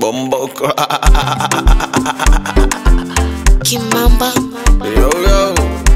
Bomboko. Kimamba yo, yo.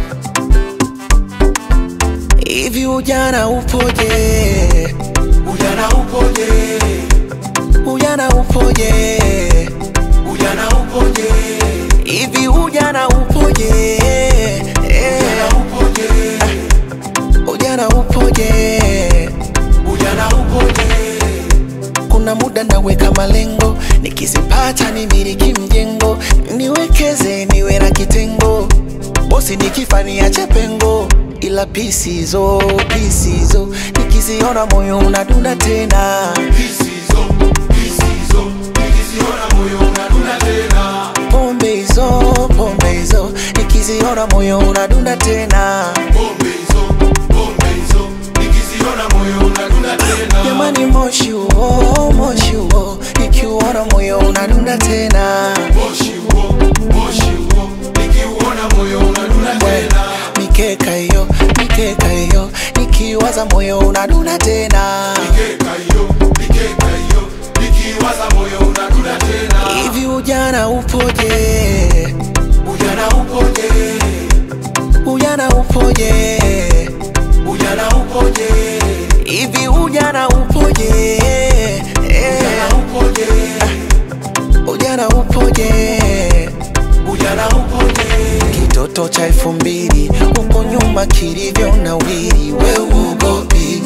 Hivi ujana upoje? Ujana upoje? Ujana upoje? Ujana upoje? Hivi ujana upoje? Eh, Ujana upoje? Ujana upoje? Ujana upoje? Kuna muda naweka malengo, nikizipata nimiliki mjengo, niwekeze niwe na kitengo, bosi nikifa niache pengo, ila pisizo pisizo, nikiziona moyo unadunda tena, Hisizo, hisizo, nikiziona moyo unadunda tena. pombe hizo pombe hizo, nikiziona moyo unadunda tena, Pombe hizo, pombe hizo, nikiziona moyo unadunda tena. jamani moshi huo moshi huo, nikiuona moyo unadunda tena. Moshi huo, moshi huo, nikiuona moyo unadunda tena. mikeka hiyo mikeka hiyo nikiwaza moyo unaduna tena Mikeka hiyo, mikeka hiyo, nikiwaza moyo unadunda tena. hivi ujana upoje Ujana upoje? ujana upoje Ujana upoje? hivi ujana upoje Eh, Ujana upoje? ujana upoje Ujana upoje? kitoto cha elfu mbili huko nyuma kilivyo na wili we uogopi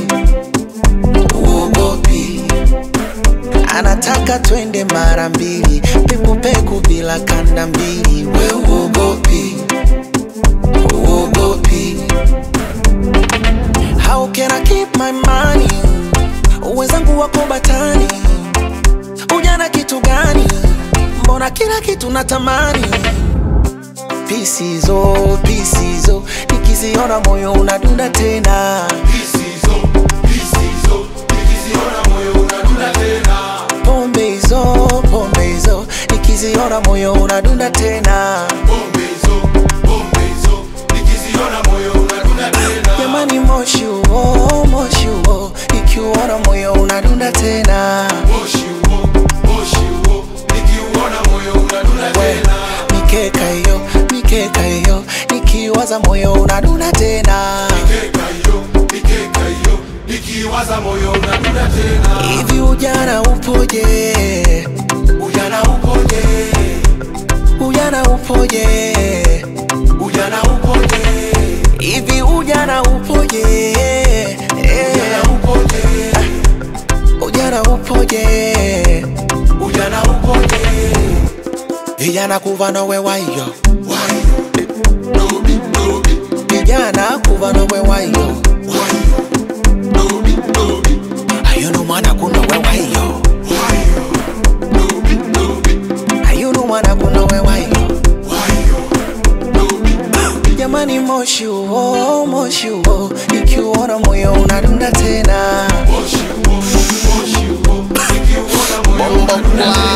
uogopi anataka twende mara mbili pekupeku bila kanda mbili we uogopi uogopi how can I keep my money wenzangu wako batani ujana kitu gani mbona kila kitu natamani pisizo pisizo nikiziona moyo unadunda tena Hisizo, hisizo, nikiziona moyo unadunda tena. pombe hizo pombe hizo nikiziona moyo unadunda tena Pombe hizo, pombe hizo, nikiziona moyo unadunda tena. jamani moshi huo moshi huo nikiuona moyo unadunda tena Moshi huo, moshi huo, nikiuona moyo unadunda We, tena. mikeka hiyo mikeka hiyo nikiwaza moyo unadunda tena Mikeka hiyo, mikeka hiyo, nikiwaza moyo unadunda tena. hivi ujana upoje Ujana upoje? ujana upoje Ujana upoje? hivi ujana upoje Eh, Ujana upoje? ujana upoje Ujana upoje? vijana kuva nowe wayo Wayo, dobi, dobi, vijana kuva nowe wayo wayo, dobi, dobi, ayunu mwana kunowe wayo wayo, dobi, dobi, ayunu mwana kunowe wayo wayo, dobi, dobi. jamani moshi huo moshi huo ikiuona moyo unadunda tena Moshi huo, moshi huo, nikiuona moyo unadunda tena.